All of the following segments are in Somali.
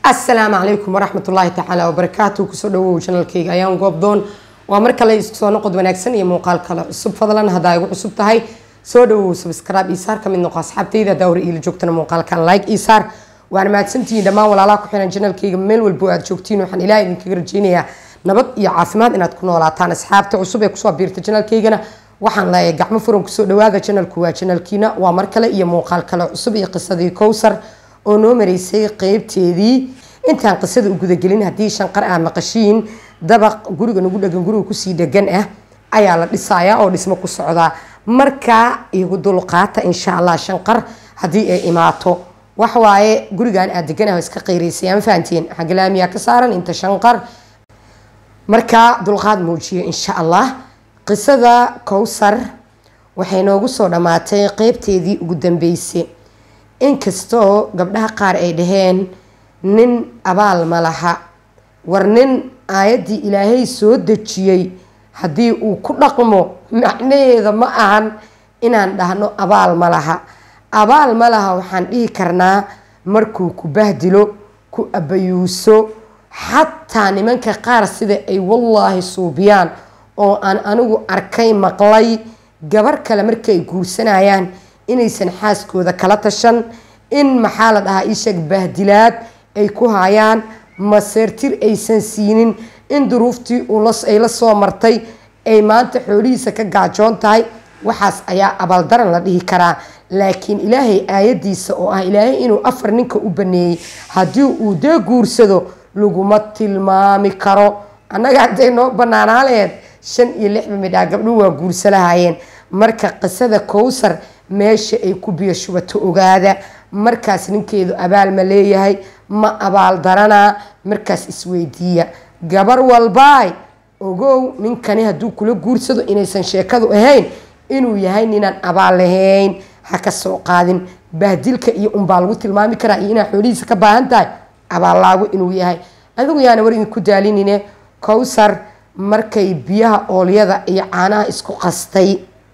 asalaamu calaykum waraxmat ullaahi tacaala wabarakaatu kusoo dhawow janalkayga ayaan goobdoon waa mar kale isku soo noqod wanaagsan iyo muuqaal kale cusub fadlan haddaa igu cusub tahay soo dhawow subscribe isaar kamid noqo asxaabtayda haddaa hore iila joogtana muuqaalkan like isaar waan mahadsantihiin dhammaan walaalaha ku xiran janalkayga meel walbo aad joogtiin waxaan ilaah idinkaga rajeynayaa nabad iyo caafimaad inaad ku noolaataan asxaabta cusub ee kusoo biirta janalkaygana waxaan leeyahay gacmo furan kusoo dhawaada janalku waa janalkiina waa mar kale iyo muuqaal kale cusub iyo qisadii kowsar oo noo mareysay qeybteedii intaan qisada u gudagelin haddii shanqar ah maqashiin dabaq guriga nagu dhegan guriga kusii dhegan ah ayaa la dhisayaa oo dhismo ku socdaa markaa igu dulqaata insha allah shanqar haddii ay imaato waxwaaye gurigan aad deganaha iska qeyraysay ama fahanteen xagalaamiyaa ka saaran inta shanqar markaa dulqaad muujiya insha allah qisada kowsar waxay noogu soo dhammaatay qeybteedii ugu dambeysay inkastoo gabdhaha qaar ay dhaheen nin abaal ma laha war nin aayaddii ilaahay soo dejiyey haddii uu ku dhaqmo macnaheeda ma ahan inaan dhahno abaal ma laha abaal ma laha waxaan dhihi karnaa markuu ku bahdilo ku abayuuso xataa nimanka qaar sida ay wallaahi suubiyaan oo aan anigu arkay maqlay gabar kale markay guursanayaan inaysan xaaskooda kala tashan in maxaa la dhahaa isheeg bahdilaad ay ku hayaan maseertir aysan siinin in duruuftii ay la soo martay ay maanta xoolihiisa ka gaajoon tahay waxaas ayaa abaaldaran la dhihi karaa laakiin ilaahay aayadiisa oo ah ilaahay inuu afar ninka u baneeyey haddii uu dee guursado laguma tilmaami karo annaga hadday noo banaanaa laheed shan iyo lixba midhaa gabdhuhu waa guursalahayeen marka qisada kowsar meesha ay ku biyo shubato ogaada markaas ninkeedu abaal ma leeyahay ma abaal daranaa markaas isweydiiya gabar walbaay ogow ninkani hadduu kula guursado inaysan sheekadu ahayn inuu yahay ninaan abaal lahayn ha ka soo qaadin bahdilka iyo unbaa lagu tilmaami karaa iyo inaad xoolihiisa ka baahan tahay abaallaagu inuu yahay adigu yaana war idinku daalinine kowsar markay biyaha oolyada iyo caanaha isku qastay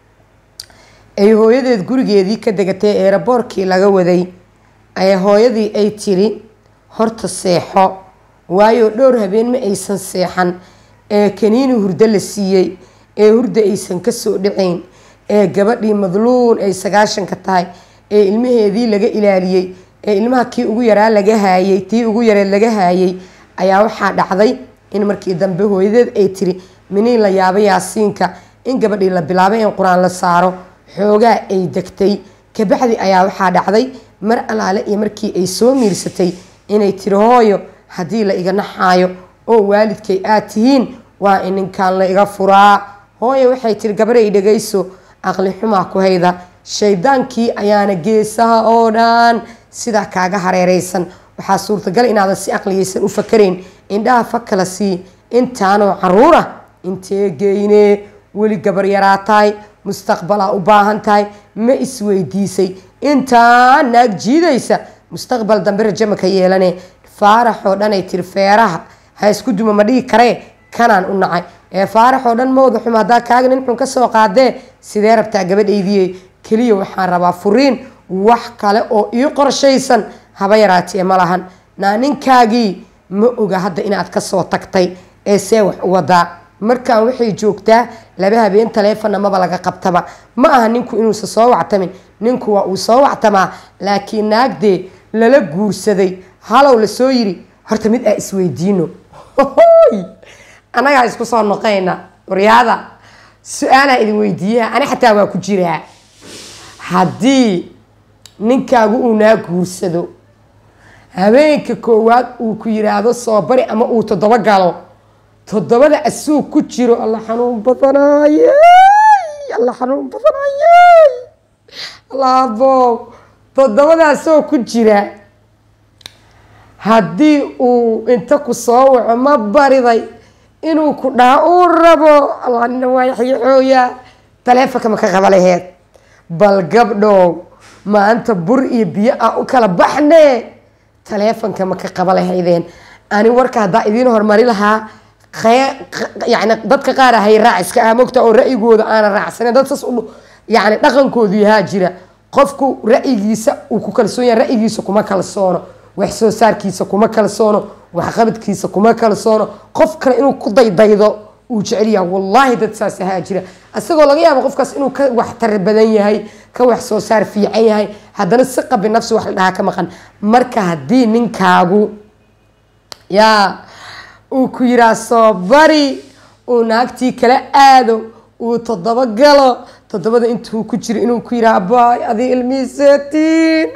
ay hooyadeed gurigeedii ka degatay eeraboorkii laga waday ay hooyadii ay tiri horta seexo waayo dhowr habeen ma aysan seexan ee kaniini hurdo la siiyey ee hurda aysan kasoo dhacayn ee gabadhii madluun ay sagaashanka tahay ee ilmaheedii laga ilaaliyey ee ilmaha kii ugu yaraa laga haayay tii ugu yareed laga haayay ayaa waxaa dhacday in markii dambe hooyadeed ay tiri miniin la yaabo yaasiinka in gabadhii la bilaabay in qur-aan la saaro xoogaa ay degtay kabacdi ayaa waxaa dhacday mar alaale iyo markii ay soo miirsatay inay tiri hooyo haddii la iga naxaayo oo waalidkay aad tihiin waa in ninkan la iga furaa hooyo waxay tiri gabaray dhagayso aqli xumaa ku hayda shaydaankii ayaana geesaha oo dhan sidaa kaaga hareereysan waxaa suurtagal inaadan si aqliyaysan u fakarayn indhaha fakala sii intaanoo caruura intee geyne weli gabar yaraa tahay mustaqbalaa u baahan tahay ma isweydiisay intaa naag jiidaysa mustaqbal dambe rajama ka yeelane faaraxoo dhan ay tiri feeraha ha isku duma ma dhihi karee kanaan u nacay ee faaraxoo dhan mawda xum haddaa kaaga nin xun kasoo qaadee sidee rabtaa gabadhaydiye keliya waxaan rabaa furiin wax kale oo ii qorshaysan haba yaraatee ma lahan naa ninkaagii ma oga hadda inaad kasoo tagtay ee see wax u wadaa markaan waxay joogtaa laba habeen taleefonna maba laga qabtaba ma aha ninku inuusan soo wactamin ninku waa uu soo wactamaa laakiin naagdee lala guursaday halow lasoo yiri horta mid aa isweydiino annagaa isku soo noqayna waryaada su-aalaa idin weydiiyaa ani xataa waa ku jiraa haddii ninkaagu uu naa guursado habeenka koowaad uu ku yiraahdo soo bari ama uu toddobo galo toddobada asuug ku jiro alla xanuun badanaaye alla xanuun badanaaye allaabo toddobadaasoo ku jira haddii uu inta ku soo waco ma bariday inuu ku dhaha uu rabo allaanina waa yaxyaxooyaa taleefonka ma ka qaba laheed bal gabdhow maanta bur iyo biyo ah u kala baxne taleefonka ma ka qaba lahaydeen ani warka haddaa idiin hormari lahaa yani dadka qaar ahay raac iska ah mogta oo ra'yigooda aana raacsanen dad saas yani dhaqankoodu yahaa jira qofku ra'yigiisa uu ku kalsoon yahay ra'yigiisa kuma kalsoono wax soo saarkiisa kuma kalsoono waxqabadkiisa kuma kalsoono qof kale inuu ku daydaydo uu jecel yahay wallaahi dad saas ahaa jira isagoo laga yaabo qofkaas inuu ka waxtar badan yahay ka wax soo saar fiican yahay haddana si qabi nafsi wax la dhahaa ka maqan marka haddii ninkaagu yaa uu ku yiraa soo bari uu naagtii kala aado uu toddoba galo toddobada intuu ku jiro inuu ku yiraa baay adi ilmiiseetiin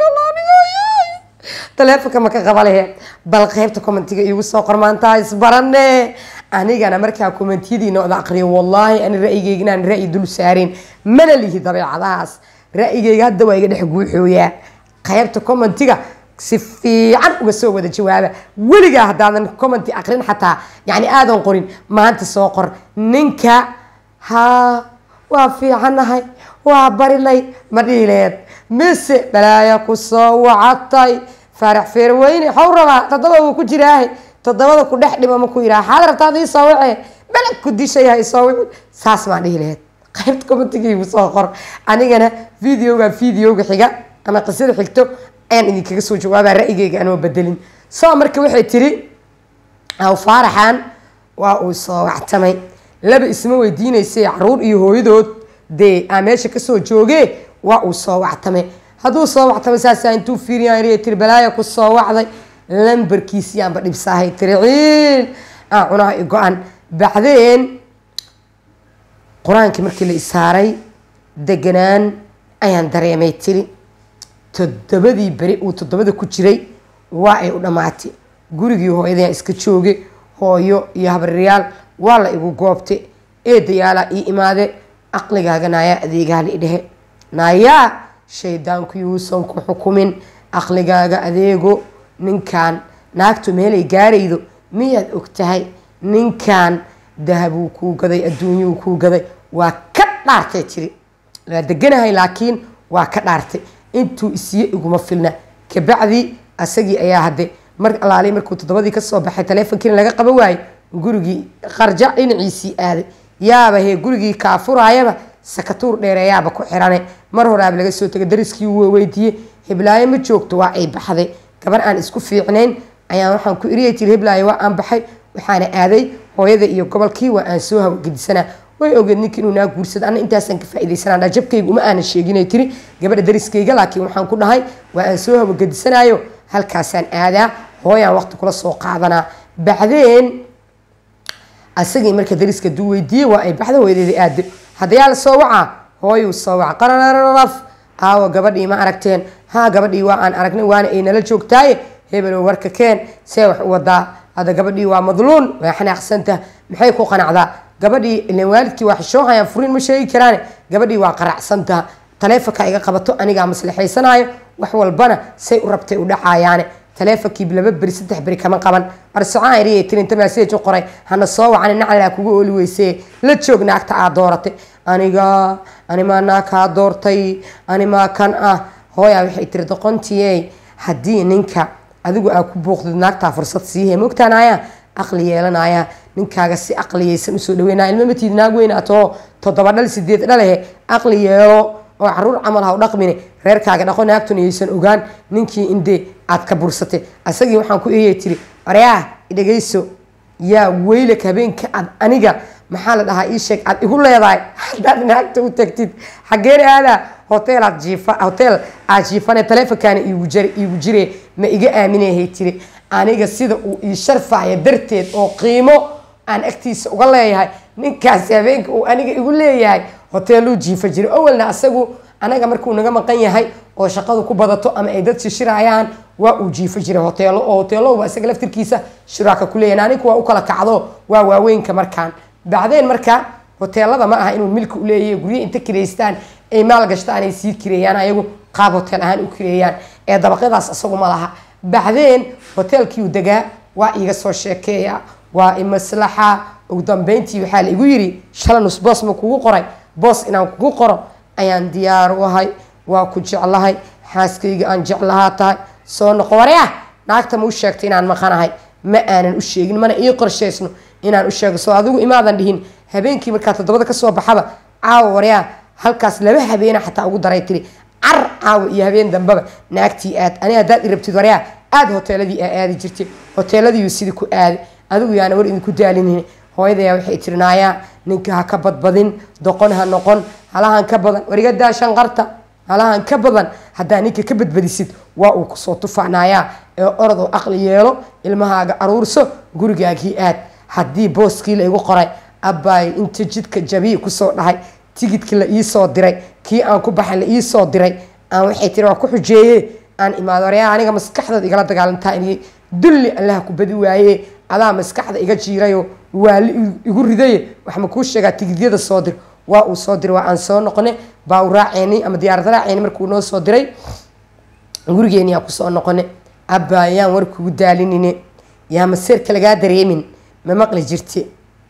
taleefonka ma ka qaba lehe bal qaybta commentiga iigu soo qormaantaa isbarane anigana markaa commentiyadiina oda aqriyo wallaahi ani ra'yigeyga inaan ra'yi dul saareen mana lihi dabeecadahaas ra'yigeyga hadda waa iga dhex guuxooyaa qaybta commentiga si fiican uga soo wada jawaaba weligaa haddaadan commenti aqrin xataa yani aadan qorin maanta soo qor ninka haa waa fiicanahay waa barilay ma dhihileed mise balaaya ku soo wacatay faarax feerweyne xow rabaa toddoba wuu ku jiraahe toddobada ku dhex dhima ma ku yiraa xaad rabtaa adii soo wacee beleg ku dishayahay soo wici saas maan dhihi laheyd qaybta commentigiigu soo qor anigana videoga videoga xiga ama qisada xigto ayaan idinkaga soo jawaabaa ra'yigeyga anoo bedelin soo marka waxay tiri aw faaraxan waa uu soo wactamay laba isma weydiinaysay caruur iyo hooyadood dee aa meesha kasoo joogee waa uu soo wactamay hadduu soo wactamay saasaa intuu fiiriyan tiri balaaya ku soo wacday lambarkiisiyaanba dhibsaahay tiri ciil aa cunaha i go-an bacdeen qur-aankii markii la isaaray deganaan ayaan dareemay tiri toddobadii beri uu toddobada ku jiray waa ay u dhammaatay gurigii hooyadaya iska jooge hooyo iyo habaryaal waa la igu goobte eedayaalaa ii imaade aqligaaga naayaa adeegaha la idhehe naayaa shaydaanku yuusan ku xukumin aqligaaga adeego ninkan naagtu meelay gaaraydo miyaad og tahay ninkan dahabuu kuu gaday adduunyuu kuu gaday waa ka dhaartay tiri waa deganahay laakiin waa ka dhaartay intuu isiyo iguma filna kabacdi asagii ayaa hadde mar alaali markuu toddobadii kasoo baxay taleefonkiina laga qaban waayo gurigii qarja dhinaciisii aaday yaaba hee gurigii kaafuraayaba sakatuur dheereeyaaba ku xirane mar horaaba laga soo tegay dariskii wuu weydiiyey heblaayo ma joogto waa ay baxday gabar aan isku fiicnayn ayaan waxaan ku iriyay tiri heblaayo waa aan baxay waxaana aaday hooyada iyo gobolkii waa aan soo hawagedisanaa way ogeed ninka inuu naa guursada ana intaasaan ka faaidaysanaa dhajabkayga uma aanan sheeginay tiri gabadha dariskayga laakiin waxaan ku dhahay waa aan soo hawagedisanaayo halkaasaan aadaa hooyaan waqti kula soo qaadanaa bacdeen asagii marka dariska duu weydiiyey waa ay baxda hooyadeeda aado haddayaa la soo wacaa hooyuu soo waca qarararaf aawo gabadhii ma aragteen haa gabadhii waa aan aragnay waana ay nala joogtaaye hebelow warka keen see wax u wadaa hadda gabadhii waa madluun waa xanaaqsanta maxay ku qanacdaa gabadhii ilan waalidkii waa xishoohayaan furin ma sheegi karaane gabadhii waa qaracsantaha taleefonka iga qabato anigaa maslaxaysanaayo wax walbana say u rabtay u dhacayaane taleefonkii laba beri saddex beri kama qaban arsocaan iriya tirinta maasej u qoray hana soo wacani nacalaa kugu ooli weysee la joog naagta aad dooratay aniga animaa naag kaa doortay animaa kan ah hooyaa waxay tiri doqontiye haddii ninka adigu aa ku booqdid naagtaa fursad siihe mogtaanaya aqli yeelanaya ninkaaga si aqliyaysan usoo dhaweynaya ilma matiid naag weyn atoo toddoba dhal sideed dhalehe aqli yeelo oo caruur camal ha u dhaqmine reerkaaga dhaqo naagtuna yaysan ogaan ninkii indee aad ka bursatay asagii waxaan ku eeyay tiri oryaa dhegayso yaa weylak habeenka aad aniga maxaa la dhahaa ii sheeg aad igu leedahay haddaad naagta u tagtid xaggeen aadaa hotel aad jiifa hotel aad jiifane taleefonkaana iigu jir iigu jire ma iga aaminahay tiri aniga sida uu ii sharfaya darteed oo qiimo aan agtiisa uga leeyahay ninkaasi habeenka uu aniga igu leeyahay hoteeluu jiifa jiray awalna asagu anaga markuu naga maqan yahay oo shaqadu ku badato ama ay dad shishirayaan waa uu jiifa jiray hoteelo oo hoteeloba isaga laftirkiisa shiraaka ku leeyahay aninku waa u kala kacdo waa waaweynka markaan bacdeen marka hoteelada ma aha inuu milka u leeyahay guryo inta kireystaan ay maal gashtaan ay sii kireeyaan ayagu qaab hotel ahaan u kireeyaan ee dabaqyadaas isagu ma laha bacdeen hoteelkiiu degaa waa iiga soo sheekeeya waa imaslaxa ugu dambeyntii waxaa la igu yiri shalanus boos ma kugu qoray boos inaan kugu qoro ayaan diyaar u ahay waa ku jeclahay xaaskayga aan jeclahaa tahay soo noqo warya naagta ma u sheegtay inaan maqanahay ma aanan u sheegin mana ii qorshaysno inaan u sheego soo adigu imaadan dhihin habeenkii markaa toddobada kasoo baxaba caawa waryaa halkaas laba habeena xataa ugu daray tiri car caawa iyo habeen dambeba naagtii aad ani haddaad i rabtid waryaa aad hoteeladii aa aadi jirtay hoteeladiiyu sidii ku aaday adigu yaana war idinku daalinin hooyadayaa waxay tirinaayaa ninka ha ka badbadin doqon ha noqon halahan ka badan warigadaa shanqarta halahan ka badan haddaa ninka ka badbadisid waa uu kusoo tufanayaa ee orod oo aqli yeelo ilmahaaga aruurso gurigaagii aad haddii booskii la igu qoray abbaay inta jidka jabii kusoo dhahay tigidkii la iisoo diray kii aan ku baxay la iisoo diray aan waxay tiri waa ku xujeeye aan imaado waryaa aniga maskaxdaad igala dagaalantaa inay dulli allaha ku badi waaye adaa maskaxda iga jiirayo waa li igu ridaye waxma kuu sheegaa tigidyada soo dir waa uu soo diray waa aan soo noqonay baa u raaceyni ama diyaarad raaceyni markuu noo soo diray gurigeeni yaa kusoo noqonay abbaa yaan war kugu daalinine yaa maseerka lagaa dareemin ma maqli jirte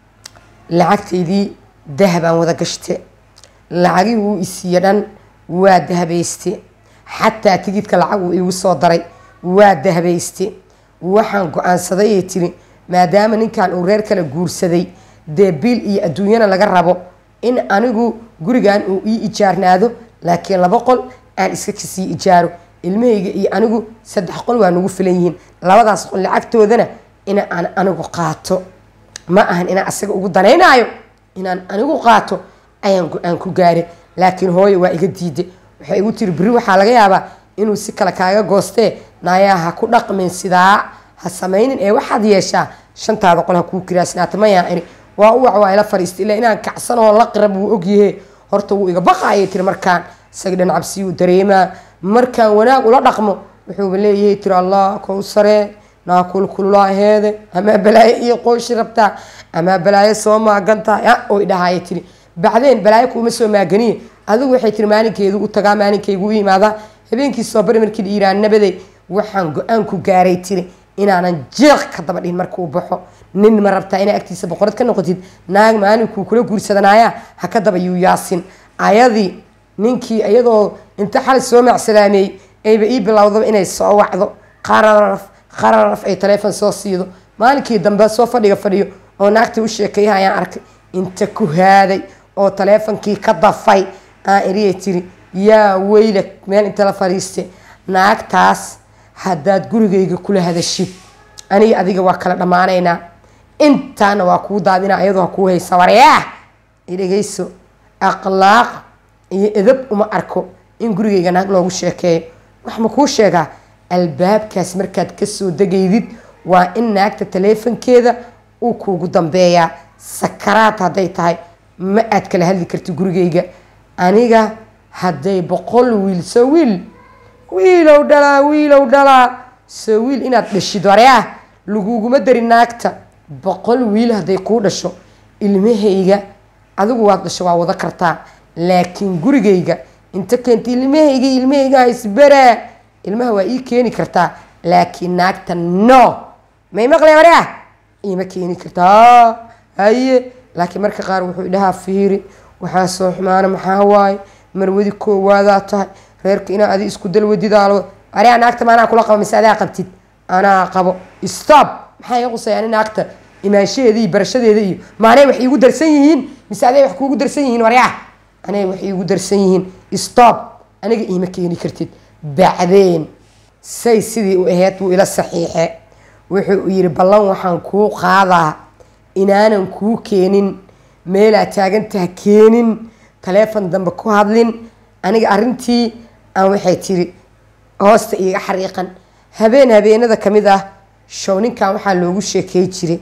lacagtaydii dahabaan wada gashte lacagii wuu isiiye dhan waa dahabayste xataa tigidka lacag uu iigu soo daray waa dahabayste waxaan go-aansaday ee tiri maadaama ninkan uu reer kala guursaday dee biil iyo adduunyana laga rabo in anigu gurigan uu ii ijaarnaado laakiin laba qol aan iska kasii ijaaro ilmahayga iyo anigu saddex qol waa nagu filan yihiin labadaas qol lacagtoodana in aan anigu qaato ma ahan inaan asaga ugu danaynaayo inaan anigu qaato ayaan go-aan ku gaaray laakiin hooyo waa iga diiday waxay igu tiri beri waxaa laga yaabaa inuu si kale kaaga goostee naayaa ha ku dhaqmin sidaa ha samaynin ee waxaad yeeshaa shantaada qol ha kuu kiraasnaata mayaa ini waa u wac waa ila fariista ilaa inaan kacsanoo la qirab wuu ogyahe horta wuu iga baqaayay tiri markaan isaga dhan cabsiyuu dareemaa markaan wanaag ula dhaqmo wuxuuba leeyahay tiri allah kow saree naa kulkululaaheede amaa balaayo iyo qooshi rabtaa amaa balaayo soo maagantahay a oy dhahaya tiri bacdeen balaayo kuuma soo maaganiye adigu waxay tiri maalinkeedu u tagaa maalinkaygu u imaadaa habeenkii soo bari markii la yiraa nabaday waxaan go-aan ku gaaray tiri inaanan jeeq ka daba dhihin markuu baxo nin ma rabtaa inaa agtiisa boqorad ka noqotid naag maalinkuu kula guursadanaaya ha ka daba yuu yaasin ayadii ninkii iyadoo inta xali soo macsalaameeyey ayba ii bilowdaba inay soo wacdo qararaf qararaf ay taleefon soo siido maalinkii dambe soo fadhiga fadhiyo oo naagtii u sheekeeyaha ayaan arkay inta ku haaday oo taleefonkii ka dafay aan iriyay tiri yaa weyla meel inta la fadhiiste naagtaas haddaad gurigayga kula hadashid aniga adiga waa kala dhammaanaynaa intaana waa kuu daadinaa iyadoo ha kuu haysa waryaah idhegayso akhlaaq iyo edab uma arko in gurigayga naag loogu sheekeeyo wax ma kuu sheegaa albaabkaas markaad kasoo degaydid waa in naagta taleefonkeeda uu kuugu dambeeyaa sakaraad hadday tahay ma aad kala hadli karti gurigayga aniga hadday boqol wiil soo wiil wiilow dhalaa wiilow dhalaa soo wiil inaad dhashid waryaah laguguma dari naagta boqol wiil hadday kuu dhasho ilmahayga adigu waad dhasho waa wada kartaa laakiin gurigayga inta keenta ilmahayga ilmahayga isbaraa ilmaha waa ii keeni kartaa laakiin naagta no may maqlay waryaah iima keeni kartaa haye laakiin marka qaar wuxuu dhahaa fiiri waxaa soo xumaana maxaa waaye marwadi koowaadaa tahay reerka inaa adi isku dalwadidaalo waryaa naagta maanaa kula qabo mise adaa qabtid anaa qabo stop maxaa iga qusaya ani naagta imaanshaheeda iyo barashadeeda iyo maanay wax iigu darsan yihiin mise aday wax kuugu darsan yihiin waryaa anay wax iigu darsan yihiin stop aniga iima keeni kartid bacdeen say sidii u aheyd wuu ila saxiixe wuxuu yidhi ballan waxaan kuu qaadaa inaanan kuu keenin meelaa taagantaha keenin taleefon dambe ku hadlin aniga arrintii aan waxay tiri hoosta iiga xariiqan habeen habeenada ka mid ah show ninkan waxaa loogu sheekey jiray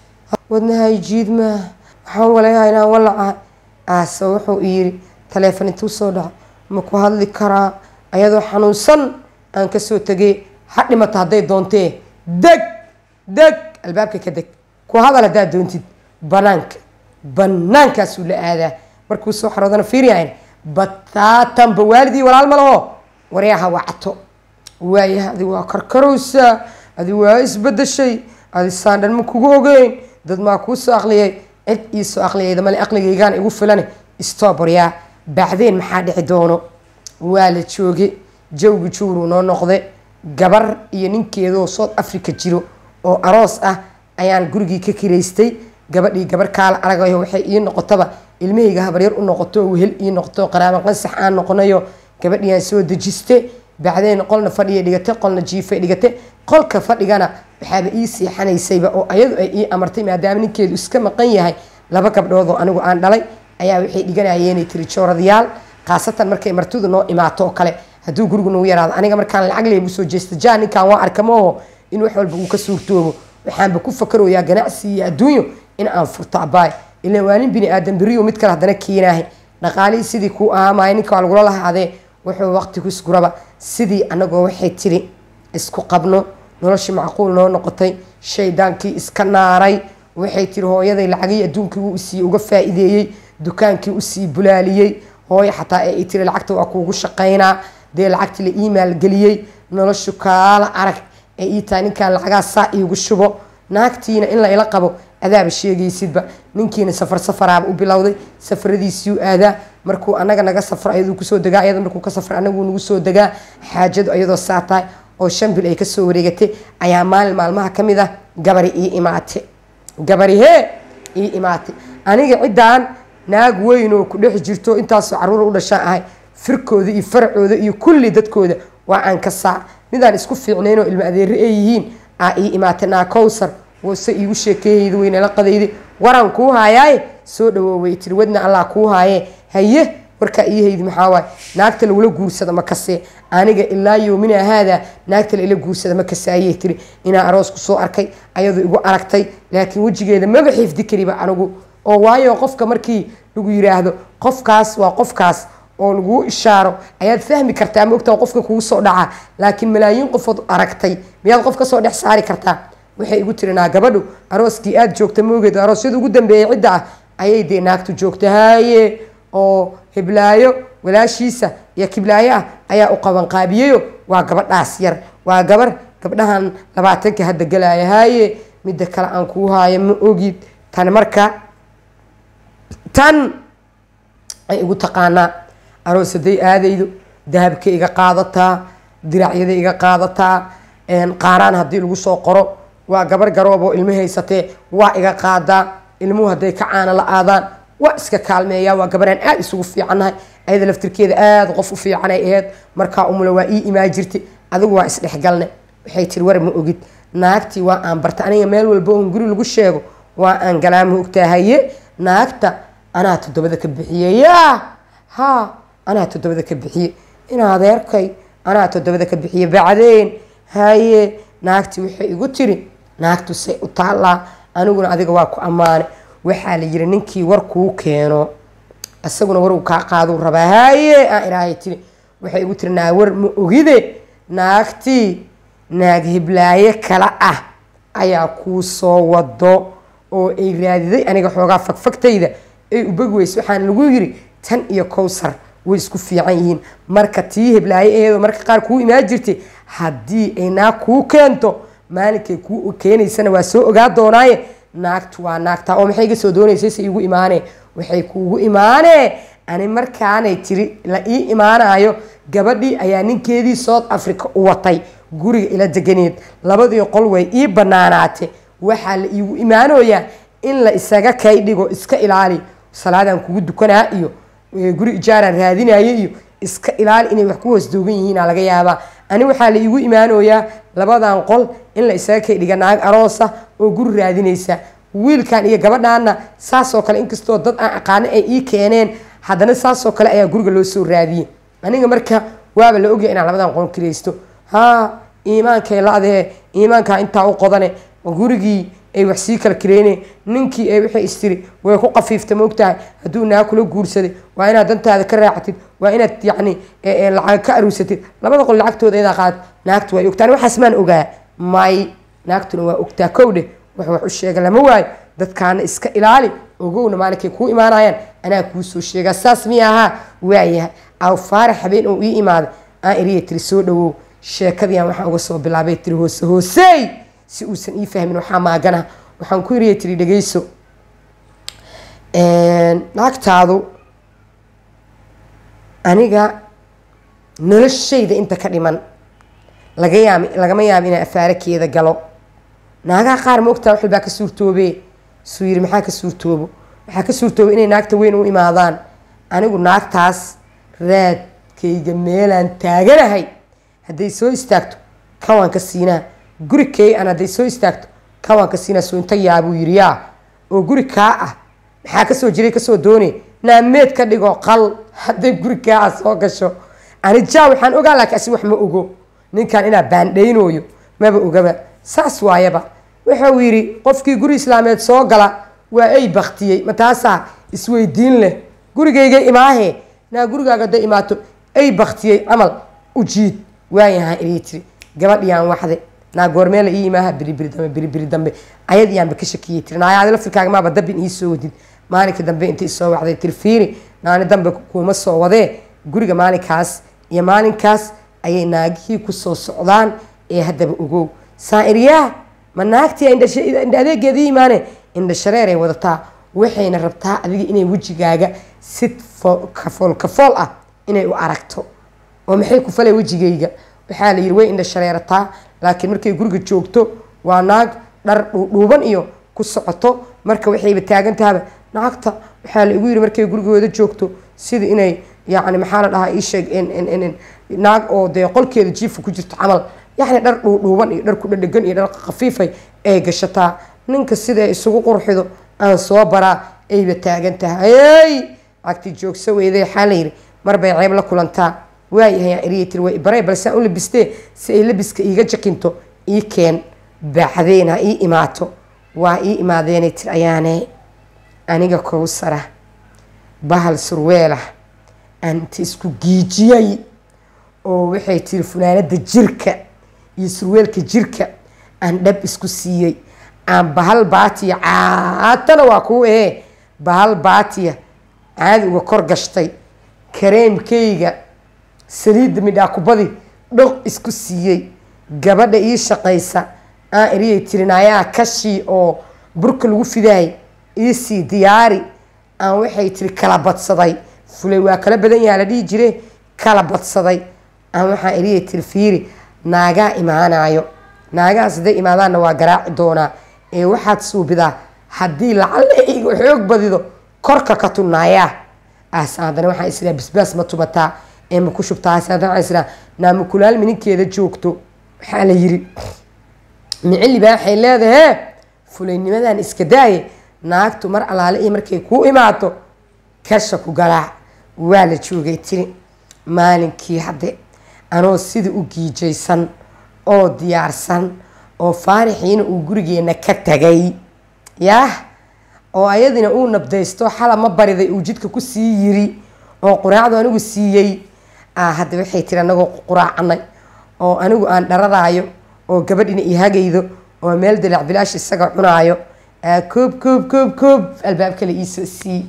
wadnahay jiidmaa waxaan walayaha inaan walacahay aase wuxuu yidhi taleefon intuu soo dhaca ma ku hadli karaa ayadoo xanuunsan aan kasoo tegay ha dhimato hadday doontee deg deg albaabka ka deg ku hadal haddaad doontid banaanka banaankaasuu la aadaa markuu soo xaroodana fiiryahayn bataatanba waalidii walaal ma laho waryaha wacto waayaha adi waa karkarowsaa adi waa isbedeshay adi saandhan ma kugu ogeyn dad maa kuu soo aqliyay cid ii soo aqliyayda male aqligaygaan igu filane stoob waryaa bacdeen maxaa dhici doono waa la jooge jawgi juuruu noo noqde gabar iyo ninkeedoo south africa jiro oo aroos ah ayaan gurigii ka kiraystay gabadhii gabar kaala aragayo waxay ii noqotaba ilmahayga habaryar u noqoto wehel ii noqoto qaraaba qansax aan noqonayo gabadhiiaan soo dejiste bacdeen qolna fadhiya dhigate qolna jiifay dhigate qolka fadhigana waxaaba ii seexanaysayba oo ayadu ay ii amartay maadaama ninkeedu iska maqan yahay laba gabdhood oo anigu aan dhalay ayaa waxay dhiganayeenay tiri jooradayaal khaasatan markay martidu noo imaato oo kale hadduu gurigu nagu yaraado aniga markaan lacag leebu soo jeesta jaa ninkaan waa arka mooho in wax walba uu ka suurtoobo waxaanba ku fakaroyaa ganacsi iyo adduunyo in aan furto abaay ilaa waa nin bini aadan beriyo mid kale haddana keenaahay dhaqaalihii sidii kuu ahaamaya ninka waa lagula lahaadee wuxuu waqti ku isguraba sidii anagoo waxay tiri isku qabno noloshii macquul noo noqotay shaydaankii iska naaray waxay tiri hooyaday lacagihii adduunkii wuu isii uga faa-iideeyey dukaankii usii bulaaliyey hooyo xataa ee tiri lacagta waa kuugu shaqaynaa dee lacagtii la ii maalgeliyey noloshu kaala arag ee ii tahay ninkaan lacagaa saa iigu shubo naagtiina in la ila qabo adaaba sheegaysidba ninkiina safar safaraaba u bilowday safaradiisiu aadaa markuu anaga naga safro ayaduu kusoo degaa ayada markuu ka safro anaguu nagu soo degaa xaajadu ayadoo saa tahay oo shan bil ay kasoo wareegatay ayaa maalin maalmaha ka mid ah gabari ii imaate gabari hee ii imaatay aniga ciddaan naag weyn oo ku dhex jirto intaasoo caruura u dhashaan ahay firkooda iyo faracooda iyo kulli dadkooda waa aan ka saa midaan isku fiicnayn oo ilmo adeere ay yihiin aa ii imaatay naa cowsar wase iigu sheekeeyayda weynala qadayday waran kuu haayaaye soo dhawooway tiri wadna allah kuu haayee haye warkaa ii haydi maxaa waaye naagta lagula guursada ma kasee aniga ilaa yoomina haadaa naagta la ila guursada ma kase ayay tiri inaa aroos ku soo arkay ayadu igu aragtay laakiin wejigeeda maba xifdi kariba anigu oo waayo qofka markii lagu yiraahdo qofkaas waa qofkaas oo laguu ishaaro ayaad fahmi kartaa ma ogtaa qofka kugu soo dhaca laakiin malaayiin qofood aragtay miyaad qof kasoo dhex saari kartaa waxay igu tiri naa gabadhu arooskii aada joogta moogeed aroosyada ugu dambeeyay cidda ah ayay dee naagtu joogta haaye oo hiblaayo walaashiisa iyo kiblaayo ah ayaa u qabanqaabiyeyo waa gabadhaas yar waa gabar gabdhahan labaatanka hadda galaya haaye midda kale aan kuu haayo ma ogid tan marka tan ay igu taqaanaa aroos haday aadaydo dahabka iga qaadataa diracyada iga qaadataa qaaraan haddii lagu soo qoro waa gabar garoob oo ilmo haysatee waa iga qaadaa ilmuhu hadday ka caana la aadaan waa iska kaalmeeyaa waa gabaraan aada isugu fiicannahay ayada laftirkeeda aada qof u fiicanay aheyd markaa umula waa ii imaa jirtay adigu waa isdhexgalne waxay tiri war ma ogid naagtii waa aan barta aniga meel walba oon guri lagu sheego waa aan galaama ogtaa haye naagta anaa toddobada ka bixiye yaa ha anaa toddobada ka bixiye in adeerkay anaa toddobada ka bixiye bacdeen haye naagtii waxay igu tiri naagtu say u taallaa aniguna adiga waa ku ammaane waxaa la yiri ninkii war kuu keeno isaguna waruu kaa qaaduu rabaa haye aan ilaahay tiri waxay igu tiri naa war ma ogide naagtii naag hiblaaye kala ah ayaa kuu soo wado oo ay raadiday aniga xoogaa fagfagtayda ay ubagi weyse waxaana lagu yiri tan iyo cowsar way isku fiican yihiin marka tii hiblaaye aheedoo marka qaar kuu imaan jirtay haddii ay naag kuu keento maalinkay kuu keenaysana waa soo ogaa doonaaye naagtu waa naagtaa oo maxay iga soo doonaysay se igu imaanee waxay kuugu imaanee ani markaanay tiri la ii imaanayo gabadhii ayaa ninkeedii south africa u watay guriga ila deganeed labadii qol way ii banaanaate waxaa la iigu imaanoyaa in la isaga kay dhigo iska ilaali salaadaan kugu dukanaa iyo guri ijaaraan raadinayo iyo iska ilaali inay wax ku hoos doogan yihiina laga yaabaa ani waxaa la iigu imaanoyaa labadan qol in la isaga kay dhiga naag aroosa oo guri raadinaysa wiilkan iyo gabadhaana saasoo kale inkastoo dad aan aqaano ay ii keeneen haddana saasoo kale ayaa guriga loo soo raadiyey aniga marka waaba la ogyahay inaan labadan qol kiraysto haa iimaankay la-dee iimaankaa intaa u qodane gurigii ay wax sii kala kireyne ninkii ay waxay istiri way ku qafiifta maogtahay hadduu naa kula guursaday waa inaad dantaada ka raacatid waa inaad yacni lacag ka aruusatid labada qol lacagtooda iyadaa qaad naagtu way ogtaan waxaas maan ogaa may naagtuna waa ogtaa kow dheh wax wax u sheega lama waayo dadkaana iska ilaali ogowna maalinkay kuu imaanayaan anaa kuu soo sheegaa saas miya ahaa waayahay aw faarax habeen oo ii imaaday aan iriya tiri soo dhawow sheekadiian waxaan uga soo bilaabay tiri hoose hoosey si uusan ii fahmin waxaa maagana waxaan ku iriya tiri dhegeyso naagtaadu aniga noloshayda inta ka dhiman laga yaab lagama yaabo inaan afaarakeeda galo naagaha qaar ma ogtaa wax walbaa ka suurtoobe suu yiri maxaa ka suurtoobo waxaa ka suurtooba inay naagta weyn u imaadaan anigu naagtaas raadkayga meelaan taaganahay hadday soo istaagto kan waan ka siinaa guri kay an hadday soo istaagto kan waan ka siinaa soo inta yaabuu yidhi yaa oo guri kaa ah maxaa kasoo jiray kasoo doone naameed ka dhigo qal hadday guri kaa ah soo gasho ani jaa waxaan ogaa laakiin asi wax ma ogo ninkan inaa baandhaynooyo maba ogaba saas waayaba wuxuu yidhi qofkii guri islaameed soo gala waa ay baktiyey ma taasaa isweydiin leh gurigayga imaahe naa gurigaaga hadday imaato ay baktiyey camal u jiid waayahaa irii tiri gabadhiyaan waxde naa goormeela ii imaaha biribiri dambe biribiri dambe ayad iyaanba ka shakiyey tiri naayaadi laftirkaaga maaba dabin ii soo wadid maalinka dambe inta isoo wacday tiri fiiri naani dambe kuuma soo wadee guriga maalinkaas iyo maalinkaas ayay naagihii kusoo socdaan ee haddaba ogow saairyaah ma naagtii indha adeegeedii imaane indha shareeray wadataa waxayna rabtaa adiga inay wejigaaga si kafool kafool ah inay u aragto oo maxay ku falay wejigayga waxaa la yidhi way indha shareerataa laakiin markay guriga joogto waa naag dhar dhuudhuuban iyo ku socoto marka waxayba taagantahaba naagta waxaa la igu yidhi markay gurigooda joogto sida inay yacni maxaa la dhahaa iisheeg naag oo dee qolkeeda jiifa ku jirto camal yacni dhar dhuudhuuban iyo dhar ku dhadhegan iyo dhar khafiifay ay gashataa ninka sida ay isugu qurxido aan soo baraa ayba taagan tahay hey agti joogsa weyday waxaa la yidhi marbay ceeb la kulantaa waayahay aan eriya tiri way barey balse aan u labistee si ay labiska iiga jakinto ii keen bacdeen ha ii imaato waa ii imaadeenay tiri ayaane aniga kowsara bahal surweelah aan inta isku giijiyay oo waxay tiri funaanada jirka iyo surweelka jirka aan dhab isku siiyey aan bahal baatiya caatana waa kuu ahee bahal baatiya caadi uga kor gashtay kareemkayga saliidda midhaakubadi dhoq isku siiyey gabadha ii shaqaysa aan eriyay tirinaayaa kashii oo burka lagu fidaay iisii diyaari aan waxay tiri kala badsaday fulay waa kala badan yaha la dhihi jire kala badsaday aan waxaan eriyay tiri fiiri naagaa imaanayo naagahaas hadday imaadaanna waa garaaci doonaa ee waxaad suubidaa haddii lacalle iga xoog badido korka ka tunaayaa as haddana waxaan israa bisbaas ma tumataa ee ma ku shubtaas haddana waxaan israa naamukulaal mininkeeda joogto waxaa la yiri micilibaa waxay leedahay fulaynimadan iska daaye naagtu mar allaale iyo markay kuu imaato kasha ku garaac waa la joogay tiri maalinkii hadde anoo sida u giijaysan oo diyaarsan oo faarixiina uu gurigeena ka tagay yaah oo ayadina uu nabdaysto xala ma bariday uu jidka kusii yiri oo quraacdu anigu siiyey hadda waxay tiri anagoo quraacanay oo anigu aan dharadaayo oo gabadhina ihagaydo oo meel dalac bilaash isaga cunaayo koob koob koob koob albaab kale iisoo siiye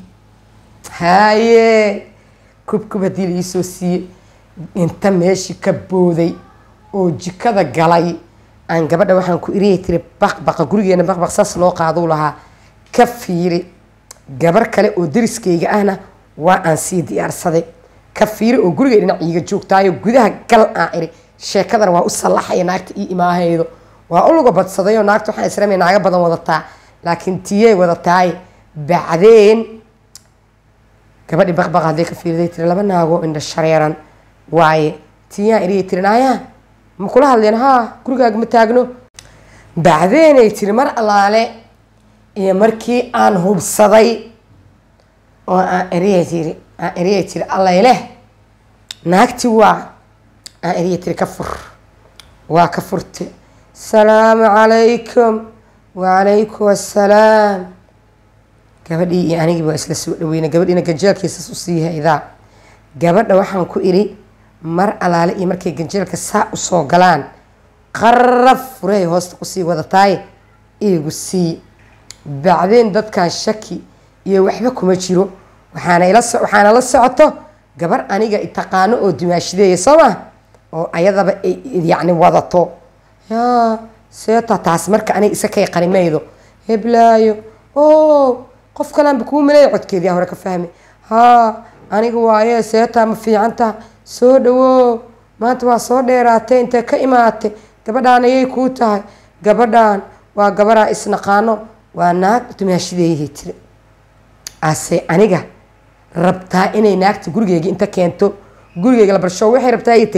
haye koob koob haddii la iisoo siiye inta meeshii ka booday oo jikada galay aan gabadha waxaan ku iriyay tiri baqbaqa gurigeena baqbaq saas loo qaaduu lahaa ka fiiri gabar kale oo dariskayga ahna waa aan sii diyaarsaday ka fiiri oo gurigay dhinac iiga joogtaayo gudaha gal aan iri sheekadana waa u sallaxaya naagta ii imaahaydo waa u luga badsadayoo naagta waxaan isramay naaga badan wadataa laakiin tiyey wadataay bacdeen gabadhii baqbaqa hadday ka fiiriday tiri laba naagoo indha shareeran waaye tiyaan iriyay tiri naayaa ma kula hadleen haa gurigaaga ma taagno bacdeenay tiri mar allaale iyo markii aan hubsaday oo aan eriya tiri aan eriya tiri allayleh naagti waa aan eriya tiri ka fur waa ka furte salaamu calaykum wacalaykum assalaam gabadhii iyo anigii waa isla soo dhaweynay gabadhiina ganjeelkiisas usii haydaa gabadha waxaan ku idhi mar allaale iyo markay ganjeelka saa usoo galaan qaraf furahay hoosta kusii wadataay iigu sii bacdeen dadkan shaki iyo waxba kuma jiro waxaana ila waxaana la socoto gabar aniga taqaano oo dimaashideeya soo ma oo ayadaba yacni wadato yaa seeta taas marka aniga isa kay qarimaydo heblaayo o qof kaleanba kuu maleeya codkeedii hore ka fahmi haa aniga waaye seetaa ma fiicanta soo dhawo maanta waa soo dheeraatay intee ka imaatay gabadhaan ayay kuu tahay gabadhaan waa gabaraa isnaqaano waa naag dumaashideeyahay tiri ase aniga rabtaa inay naagta gurigeyga inta keento gurigeyga la barsho waxay rabtaa ay tiri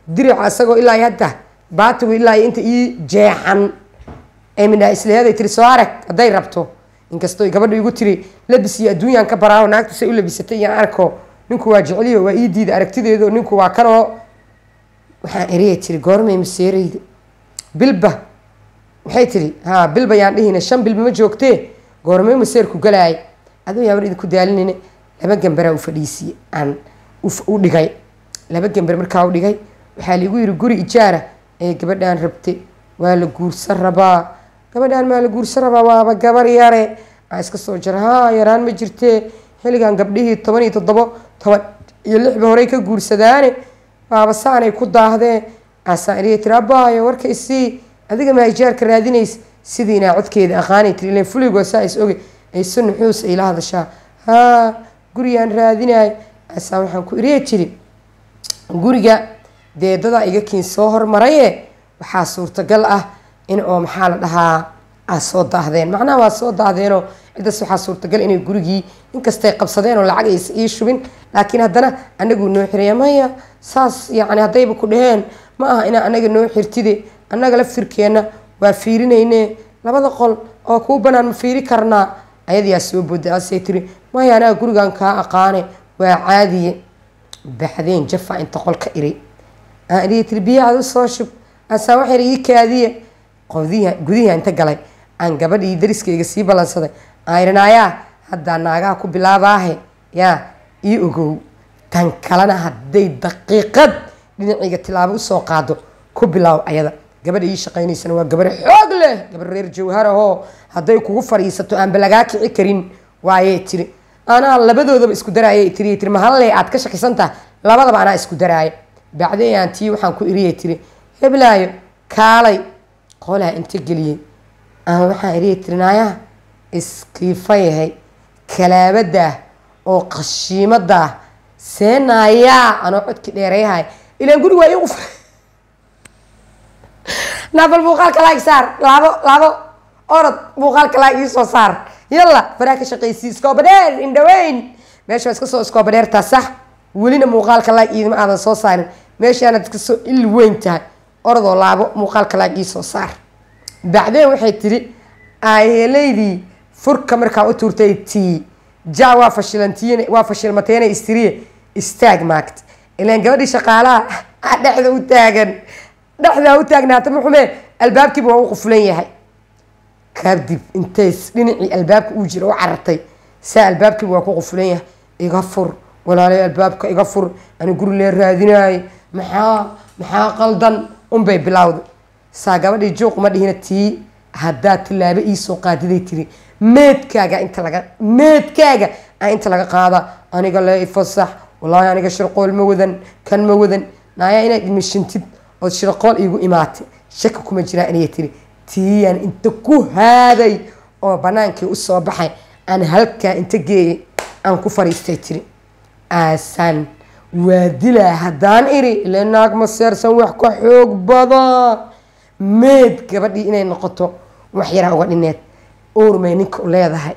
dirica isagoo ilaa hadda baatigu ilaa inta ii jeexan ee midhaa isleeday tiri soo arag hadday rabto inkastoo gabadha igu tiri labis iyo adduunyaan ka baraaho naagtu say u labisatay iyaan arko ninku waa jeceliyo waa ii diida aragtideedo ninku waa kanoo waxaan eriyay tiri goormay maseereyda bilba waxay tiri ha bilba yaan dhihina shan bilba ma joogtee goormay maseerku galaay aduu yaaban idinku daalinayne laba gambaraa u fadhiisiye aan u dhigay laba gambar markaa u dhigay waxaa laigu yiri guri ijaara ee gabadhaan rabte waa la guursan rabaa gabadhaan maa la guursan rabaa waaba gabar yare aa iska soo jira haa yaraan ma jirtee xilligan gabdhihii toban iyo toddobo toban iyo lixba horey ka guursadaane waaba saanay ku daahdee aasaan iriya tiri abaayo warka isii adiga maa ijaarka raadinays sidiinaa codkeeda aqaanay tiri ilan fuligoo saa is oge ayse nuxuus ay la hadashaa haa gurigaan raadinaay aasaan waxaan ku iriya jiri guriga dee dadaa iga kiin soo hormaraye waxaa suurtagal ah in oo maxaa la dhahaa aa soo daahdeen macnaha waa soo daahdeenoo ciddaas waxaa suurtagal inay gurigii inkastay qabsadeen oo lacag aysa ii shubin laakiin haddana anaguu noo xiraya maya saas yacni haddayba ku dhaheen ma aha inaa anaga noo xirtide annaga laftirkeenna waa fiirinayne labada qol oo kuu banaan ma fiiri karnaa ayadayaa soo booda asay tiri maya anaga gurigan kaa aqaane waa caadiye baxdeen jafa inta qolka iri aan iriya tiri biyahaad usoo shub asaa waxyar ii kaadiye qodiya gudihi inta galay aan gabadhii dariskayga sii ballansaday aan irin ayaa haddaa naagaha ku bilaabaahe yaa ii ogow tan kalena hadday daqiiqad dhinacayga tilaabo usoo qaado ku bilaaw ayada gabadha ii shaqaynaysana waa gabar xoog leh gabar reer jawharahoo hadday kugu fadhiisato aanba lagaa kici karin waayay tiri anaa labadoodaba isku daraayay tiri tiri mahalle aad ka shakisan tahay labadaba anaa isku daraaya bacdeyaan tii waxaan ku iriyay tiri heblaayo kaalay qolaa inta geliyey aan waxaan iriya tiri naayaha iskiifayahay kalaabadah oo qashiimadah seenaayaa anoo codki dheereyahay ilaan guri waa ii qufra naabal muuqaalka laag saar laabo laabo orod muuqaalka laag ii soo saar yalla faraa ka shaqaysii iskoobadheer indhaweyn meesha waa iska soo iskoobadheertaa sax welina muuqaalka laag iidima aadan soo saarin meeshaanaad iska soo il weyn tahay orodoo laabo muuqaalka laag ii soo saar bacdeen waxay tiri aayelaydii furka markaa u tuurtay tii ja waa fashilantiyen waa fashilmateena istiriye istaag maagta ilaan gabadhii shaqaalaha dhexda u taagan dhexdaa u taagnaata muxume albaabkiiba waa u qufulan yahay kadib intays dhinacii albaabka uu jira u carartay saa albaabkiiba waa ku qufulan yahay iga fur walaalay albaabka iga fur ani guri lee raadinaay maxaa maxaa qaldan unbay bilowda saa gabadhii juuq ma dhihina tii haddaad tilaabo iisoo qaadiday tiri meedkaaga inta laga meedkaaga a inta laga qaada aniga le ifasax wallaahi aniga shirqool ma wadan kan ma wadan naaya inaad imishintid ood shirqool iigu imaatay shaki kuma jiraa inay tiri tiiyaan inta ku haaday oo banaankii usoo baxay aan halkaa inta geeyay aan ku fariistay tiri aasaan waa dilaa haddaan iri ile naag ma seersan wax ka xoog badan meed gabadhii inay noqoto wax yaraa uga dhineed uurmay ninka u leedahay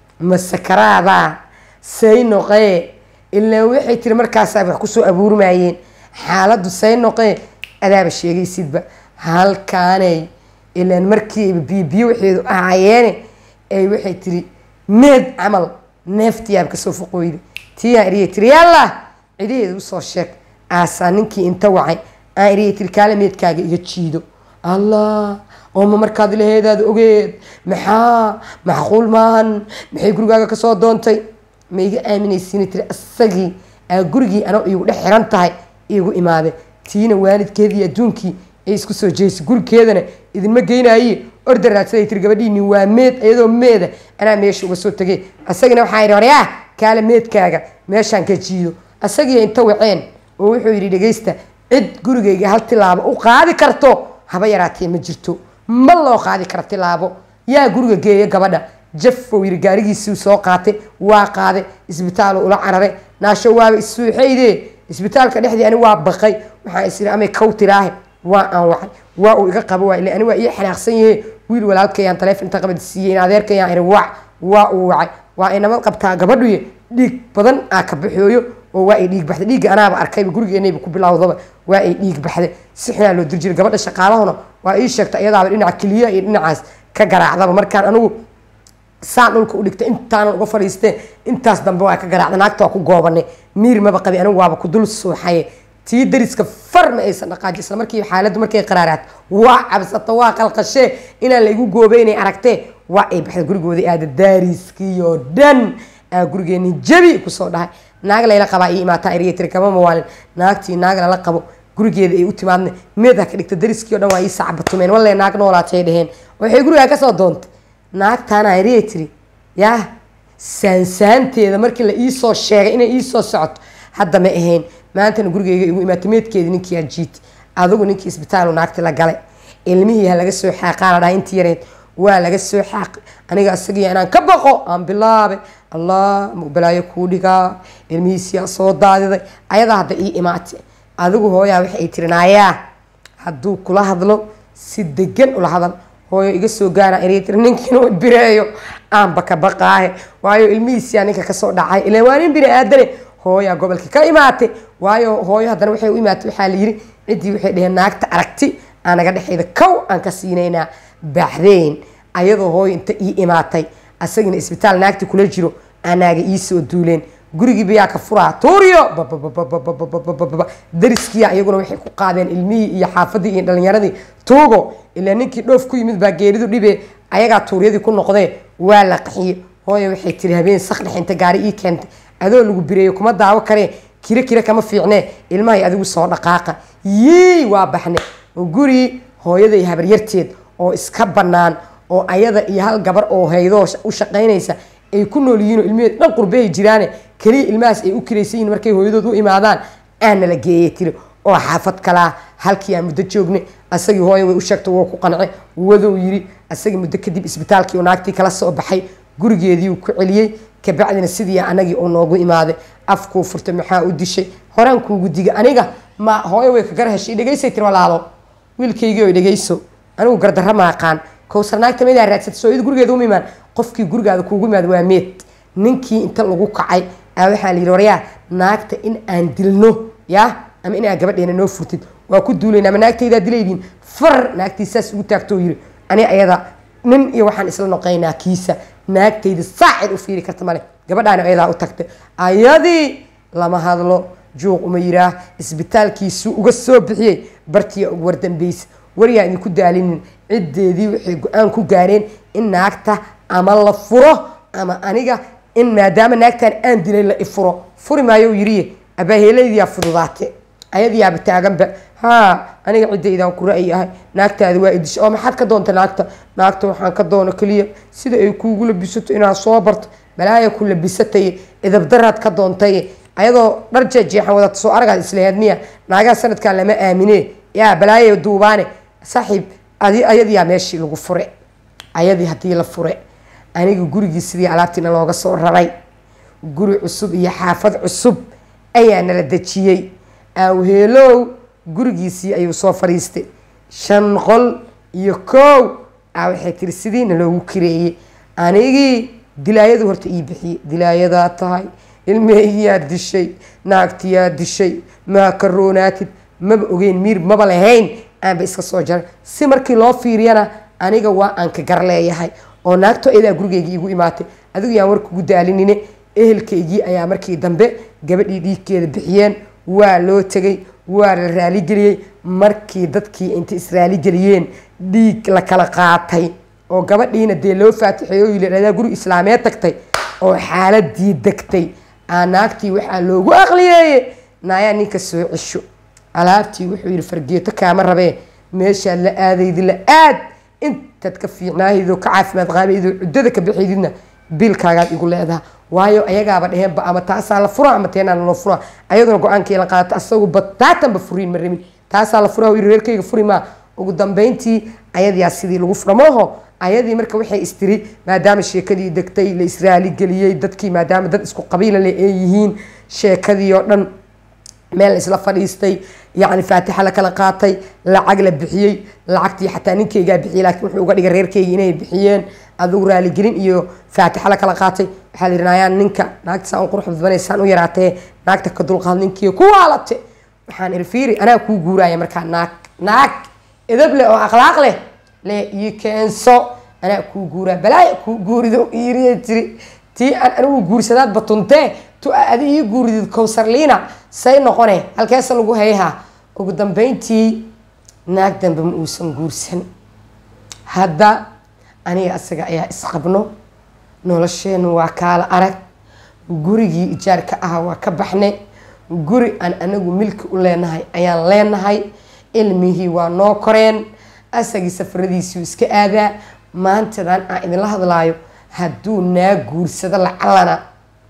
masakaraadaa say noqee ilaa waxay tiri markaasaa wax kusoo abuurmayeen xaaladdu say noqee adaaba sheegaysidba halkaanay ilaan markii biyo biyo waxeedu ahaayeene ay waxay tiri meed camal neeftiyaab kasoo foqooyda tiyaa iriya tiri yalla cidaheeda usoo sheeg aasaa ninkii inta wacay aan iriya tiri kaala meedkaaga iga jiido allah ooma markaad laheedaad ogeed maxaa macquul maahan maxay gurigaaga kasoo doontay ma iga aaminaysiina tiri isagii aa gurigii anoo iigu dhex xiran tahay iigu imaade tiina waalidkeedii adduunkii ay isku soo jeesay gurigeedana idinma geynaye orda raadsaday tiri gabadhiini waa meed iyadoo meeda anaa meesha uga soo tegay asagina waxaa yidhi horyaa kaale meedkaaga meeshaan ka jiido asagii inta waceen oo wuxuu yidhi dhegaysta cid gurigayga hal tilaabo u qaadi karto haba yaraatee ma jirto ma loo qaadi kara tilaabo yaa guriga geeya gabadha jafow yiri gaarigiisii soo qaatay waa qaade isbitaalu ula carare naasho waaba issuuxayde isbitaalka dhexdii ani waa baqay waxaan is iri amay kow tiraahe waa aan wacay waa uu iga qabo waa ile ani waa ii xanaaqsan yahe wiil walaalkayaan taleefon inta qabad siiyey in adeerkayaan iri wac waa uu wacay waa ay nabad qabtaa gabadhuye dhiig badan aa ka baxooyo oo waa ay dhiig baxday dhiigga anaaba arkayba gurigeenayba ku bilowdaba waa ay dhiig baxday si xunaa loo dir jiray gabadha shaqaalahuna waa ii sheegta iyadaaba dhinaca keliya iyo dhinacaas ka garaacdaba markaan anigu saan dhulka u dhigtay intaanan uga fadhiistee intaas dambe waa ka garaacda naagta waa ku goobanay miir maba qabi anigu waaba ku dul suuxaye tii dariska far ma aysan dhaqaaji isla markii xaaladdu markay qaraaraat waa cabsato waa qalqashee inaan laygu goobeynay aragtee waa ay baxday gurigoodii aada daariskiioo dhan aa gurigeeni jabi kusoo dhahay naag layla qabaa ii imaataa eriya tiri kama mawaalin naagtii naag lala qabo gurigeeda ay u timaadna meed ha ka dhigta dariskii o dhan waa ii sacbatumeen walle naag noolaatay dheheen waxay gurigaa kasoo doontay naagtaana eriya tiri yaa saansaanteeda markii la iisoo sheegay inay iisoo socoto hadda ma ahayn maantana gurigeyga igu imaatay meedkeedii ninkii ajiit adigu ninkii isbitaalu naagti la galay ilmihii ha laga soo xaaqaa la dhahay intii yareed waa laga soo xaaqay aniga isagiya inaan ka baqo aan bilaabay allah balaayo kuu dhigaa ilmihiisiyaa soo daadiday ayadaa hadda ii imaatay adigu hooyaa waxay tiri naayaa hadduu kula hadlo si degan ula hadal hooyo iga soo gaara inay tiri ninkiina bireeyo aanba ka baqaahe waayo ilmihiisiyaa ninka kasoo dhacay ilan waa nin bini aadane hooyaa gobolka ka imaatay waayo hooyo haddana waxay u imaatay waxaa la yiri ciddii waxay dheheen naagta aragti aanaga dhexeyda kow aan ka siinaynaa baxdeen ayadoo hooyo inta ii imaatay asagina isbitaal naagti kula jiro anaaga ii soo duuleen gurigii bayaa ka furaa tuuriyo dariskiya iyaguna waxay ku qaadeen ilmihii iyo xaafadii iyo dhalinyaradii tuugo ilaa ninkii dhoof ku yimid baa geeridu dhibe ayagaa tuuryadii ku noqdee waa la qaxiye hooyo waxay tiri habeen sakdhex inta gaari ii keentay adoo lagu bireeyo kuma daawo karee kiro kiro kama fiicnee ilmahay adigu soo dhaqaaqa yii waa baxne guri hooyaday habaryarteed oo iska bannaan oo ayada iyo hal gabar oo haydoo u shaqaynaysa ay ku nool yihiin oo ilmaheed dhan qurbehay jiraane keliya ilmahaas ay u kiraysan yihin markay hooyadood u imaadaan aana la geeyay tiri oo xaafad kalaa halkii aan muddo joogne asagii hooya way u sheegtay woo ku qance wadow yiri asagii muddo kadib isbitaalkii oo naagtii kala soo baxay gurigeedii uu ku celiyey kabacdina sidii anagii uu noogu imaaday afkuu furtay maxaa u dishay horaan kuugu diga aniga ma hooyo way ka gar heshay dhegaysay tiri walaalo wiilkaygii oy dhegayso anigu gardarra maaqaan kowsar naagta meedaa raadsatay soo iyadu gurigeeda uma imaan qofkii gurigaada kuugu imaada waa meed ninkii inta lagu kacay aa waxaa la yidhi waryaa naagta in aan dilno yaa ama in aad gabadheena noo furtid waa ku duulayna ama naagtaydaa dilaydiin far naagtii saas ugu taagtoo yiri ani ayada nin iyo waxaan isla noqaynaa kiisa naagtayda saacid u fiiri karta male gabadhaana ayadaa u tagtay ayadii lama hadlo juuq uma yiraah isbitaalkiisuu uga soo bixiyey bartiya ugu wardambeysa waryaa idinku daalinin ciddeedii waxay go-aan ku gaareen in naagta ama la furo ama aniga in maadaama naagtan aan dilay la ifuro furi maayo yiriye abaaheelaydiyaa fududaate ayadiyaaba taaganba haa aniga ciddaydan ku ra-yi ahay naagtaada waa idisha oo maxaad ka doonta naagta naagta waxaan ka doono keliya sida ay kuugu labisato inaad soo barto balaaya ku labisataye idabdaraad ka doontaye ayadoo dhar jeejeexan wadata soo aragaad islaheed miya naagaha sanadkan lama aamine yaa balaaya duubaane saaxiib ayadiyaa meeshii lagu fure ayadii haddii la fure aniga gurigii sidii alaabtiina looga soo raray guri cusub iyo xaafad cusub ayaa nala dejiyey awheelow gurigiisii ayuu soo fadhiistay shan qol iyo kow a waxay tiri sidiina loogu kireeyey anigii dilaayadu horta ii bixiyey dilaayadaa tahay ilmeheygiyaa dishay naagtiyaa dishay maa karoonaatid maba ogeyn miir maba lahayn aanba iska soo jaray si markii loo fiiriyana aniga waa aan ka gar leeyahay oo naagto ayadaa gurigeygii igu imaatay adigu yaan war kugu daalinine ehelkaygii ayaa markii dambe gabadhii dhiigkeeda bixiyeen waa loo tegay waa la raaligeliyey markii dadkii intay israaligeliyeen dhiig la kala qaatay oo gabadhiina dee loo faatixeeyo oo yidhahdaa guri islaameed tagtay oo xaaladii degtay aa naagtii waxaa loogu aqliyeeye naayaa ninka soo cesho alaabtii wuxuu yidhi fargeeto kaama rabee meeshaad la aadaydi la aad intaad ka fiicnaahaydo ka caafimaad qaabaydo cuddada ka baxaydidna biilkaagaad igu leedaha waayo ayagaaba dheheenba ama taasaa la fura ama teenaan loo fura ayaduna go-aankii la qaata asagu bataatanba furiin ma rabin taasaa la fura yiri reerkayga furi maa ugu dambeyntii ayadiyaa sidii lagu fura mooho ayadii marka waxay istiri maadaama sheekadii degtay la israali geliyey dadkii maadaama dad isku qabiila le ay yihiin sheekadii oo dhan meel isla fadhiistay yacni faatixa la kala qaatay lacag la bixiyey lacagtii xataa ninkeygaa bixiyey laakiin wuxuu uga dhigay reerkeyga inay bixiyeen adigu raaligelin iyo faatixa la kala qaatay waxaa la yidhi nayaan ninka naagta saan u qurux badbanaysaan u yaraatee naagta ka dulqaad ninkii ku waalate waxaan iri fiiri anaa kuu guuraya markaa naag naag edab leh oo akhlaaq leh le ii keenso anaa kuu guuraa balaaya kuu guurido iiriya tiri tii aan anigu guursadaad batuntee tu adi ii guuridid kowsarliina say noqone halkeesa lagu hayhaa ugu dambeyntii naag dambe ma uusan guursan hadda aniga asaga ayaa isqabno nolosheenu waa kaala arag gurigii ijaarka ah waa ka baxnay guri aan anagu milki u leenahay ayaan leenahay ilmihii waa noo koreen asagii safaradiisuu iska aadaa maantadan aan idinla hadlaayo hadduu naa guursado lacalana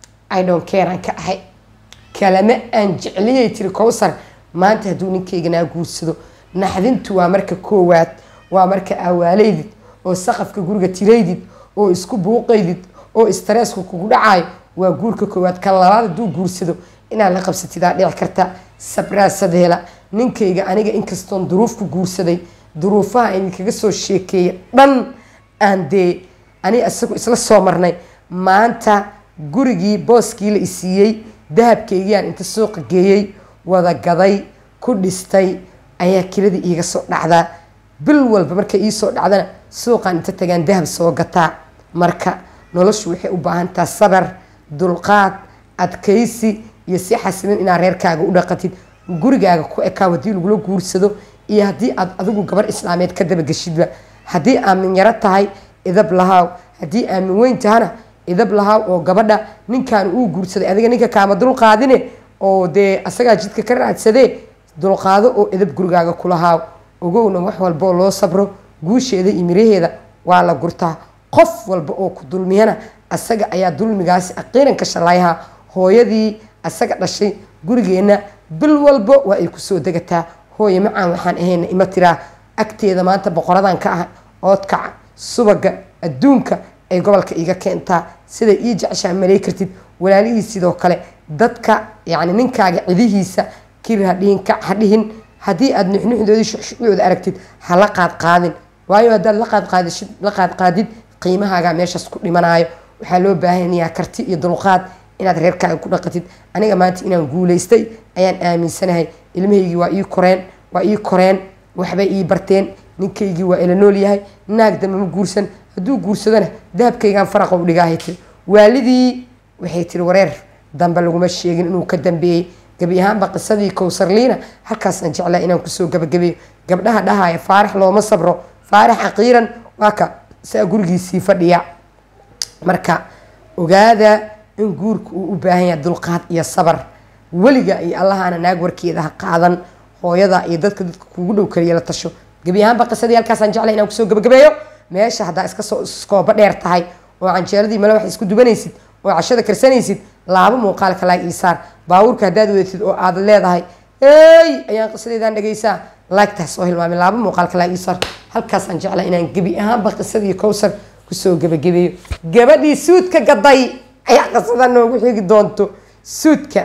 i don't care aan ka ahay kalama aan jecliyay tiri cowsar maanta hadduu ninkayga naa guursado naxdintu waa marka koowaad waa marka awaaleydid oo saqafka guriga tiraydid oo isku buuqaydid oo istreesku kugu dhacayo waa guurka koowaad kan labaad hadduu guursado inaad la qabsatidaa dhici karta sabraasadeela ninkayga aniga inkastoon duruuf ku guursaday duruufaha idinkaga soo sheekeeya dhan aan dee ani isagu isla soo marnay maanta gurigii booskii la isiiyey dahabkaygiiaan inta suuqa geeyey wada gaday ku dhistay ayaa kiladii iiga soo dhacdaa bil walba markay iisoo dhacdana suuqaan inta tagaan dahab soo gataa marka noloshu waxay u baahantaha sabar dulqaad adkaysi iyo si xasilin inaad reerkaaga u dhaqatid gurigaaga ku ekaaw haddii lagula guursado iyo haddii aad adigu gabar islaameed ka dabageshidba haddii aamin yaro tahay idab lahaaw haddii aamin weyn tahana idab lahaaw oo gabadha ninkaan uu guursaday adiga ninka kaama dulqaadine oo dee asagaa jidka ka raadsadee dulqaado oo idab gurigaaga kulahaaw ogowna wax walbaoo loo sabro guusheeda iyo miraheeda waa la gurtaa qof walba oo ku dulmiyana asaga ayaa dulmigaasi aqiiran ka shalayhaa hooyadii asaga dhashay gurigeenna bil walba waa ay kusoo degataa hooye macaan waxaan ahayna ima tiraa agteeda maanta boqoradan ka ah oodkaca subaga adduunka ay gobolka iiga keentaa siday ii jeceshaa malay kartid walaalihii sidoo kale dadka yacni ninkaaga cidihiisa kir hadhihin kac hadhihin haddii aada nuxnuxdoodii shuxshuxdooda aragtid ha la qaad qaadin waayo haddaad la qaad qaadishid la qaad qaadid qiimahaagaa meeshaas ku dhimanaayo waxaa loo baahanayaa karti iyo dulqaad inaad reerkaaga ku dhaqatid aniga maanta inaan guulaystay ayaan aaminsanahay ilmahaygii waa ii koreen waa ii koreen waxbay ii barteen ninkaygii waa ila nool yahay naag dambe ma guursan hadduu guursadona dahabkaygaan faraqa u dhigaahay tiri waalidii waxay tiri wareer dambe laguma sheegin inuu ka dambeeyey gabi ahaanba qisadii kowsarliina halkaasaan jeclaa inaan kusoo gabagabeeyo gabdhaha dhahaya faarax looma sabro faarax aqiiran waa ka saa gurigiisii fadhiya marka ogaada in guurka uu u baahan yahay dulqaad iyo sabar weliga iyo allahaana naag warkeeda ha qaadan hooyada iyo dadka dadka kugu dhow kaliya la tasho gebi ahaanba qisadii halkaasaan jeclay inaan kusoo gabagabeeyo meesha haddaa iska soo iskooba dheer tahay oo canjeeradii male wax isku dubanaysid oo cashada karsanaysid laabo muuqaalka laag iisaar baabuurka haddaad wadatid oo aad leedahay hey ayaan qisadeedaan dhegaysaa laagtaas soo hilmaamay laabo muuqaalka laag iisaar halkaasaan jeclaa inaan gebi ahaanba qisadii kowsar kusoo gabagabeeyo gabadhii suudka gaday ayaa qisada noogu xigi doonto suudka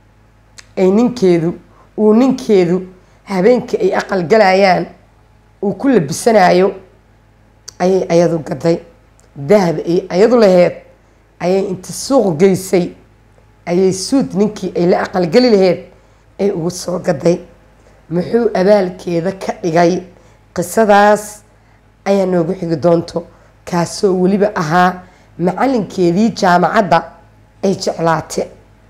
ay ninkeedu uu ninkeedu habeenkii ay aqal galayaan uu ku labisanayo ayay ayadu gaday dahab ay ayadu laheyd ayay inta suuq geysay ayay suud ninkii ay la aqalgeli laheyd ay ugu soo gaday muxuu abaalkeeda ka dhigay qisadaas ayaa noogu xigi doonto kaasoo weliba ahaa macalinkeedii jaamacadda ay jeclaate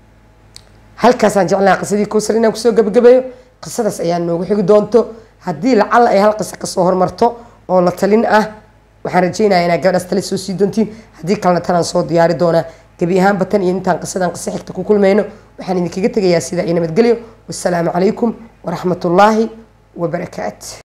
halkaasaan jeclaha qisadii kowsar inaan kusoo gabagabeeyo qisadaas ayaa noogu xigi doonto haddii lacalla ay hal qiso kasoo hormarto oo la talin ah waxaan rajeynaya inaad gabadhaas tale soo sii doontiin haddii kalena tanaan soo diyaari doonaa gebi ahaanba tan iyo intaan qisadan qiso xigta ku kulmayno waxaan idinkaga tegayaa sidaa iyo nabadgelyo wassalaamu calaykum waraxmatullaahi wabarakaat